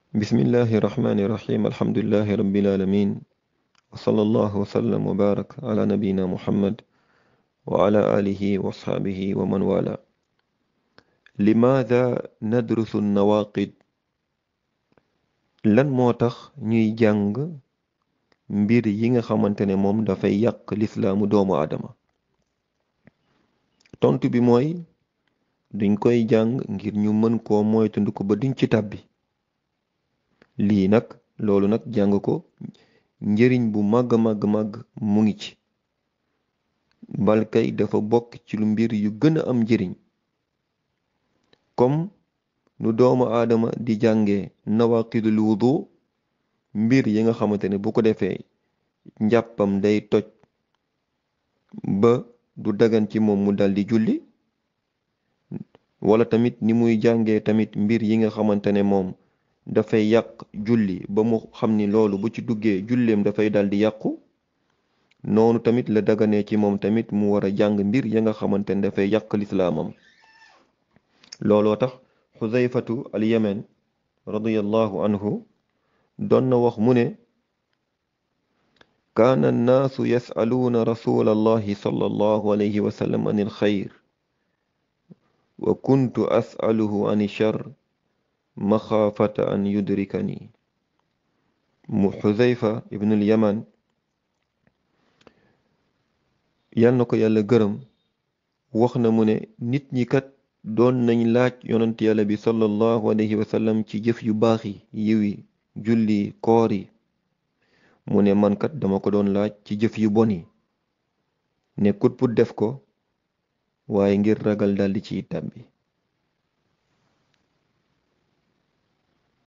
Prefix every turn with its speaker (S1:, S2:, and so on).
S1: bismillahi irrahmani irrahim alhamdulilahi rabbil alamin wa sallallahu wa sallam wa barak ala nabiyina muhammad wa ala alihi wa asxaabihi wa man wala limaada nadrusu nawaqid lan moo tax ñuy jàng mbir yi nga xamante ne moom dafay yàq lislaamu doomu aadama tontu bi mooy duñ koy jàng ngir ñu mën koo moytandiku ba duñ ci tàbbi lii nag loolu nag jàng ko njëriñ bu màgg màgg màgg mu ngi ci balkay dafa bokk ci lu mbir yu gën a am njëriñ comme nu doomu aadama di jàngee nawaqidul wudu mbir yi nga xamante ne bu ko defee njàppam day toj ba du dagan ci moom mu daldi julli wala tamit ni muy jàngee tamit mbir yi nga xamante ne moom dafay yàq julli ba mu xam ni loolu bu ci duggee julleem dafay daldi yàqu noonu tamit la daganee ci moom tamit mu war a jàng mbir ya nga xamante ne dafay yàq lislaamam looloo tax xuzayfatu al yemen radiyallahu anhu doon na wax mu ne kaana annaasu yasaluuna rasula allahi sallallahu alayhi wa sallam an il xayr wa kuntu asaluhu an char maxaafata an yudrikani mu xuzayfa ibnul yaman yal na ko yàlla gërëm wax na mu ne nit ñi kat doon nañ laaj yonent yàlla bi sallallahu alayhi wa sallam ci jëf yu baax yi yiwi julli koor yi mu ne man kat dama ko doon laaj ci jëf yu bon yi nekkut pour def ko waaye ngir ragal daldi ciy tàbbi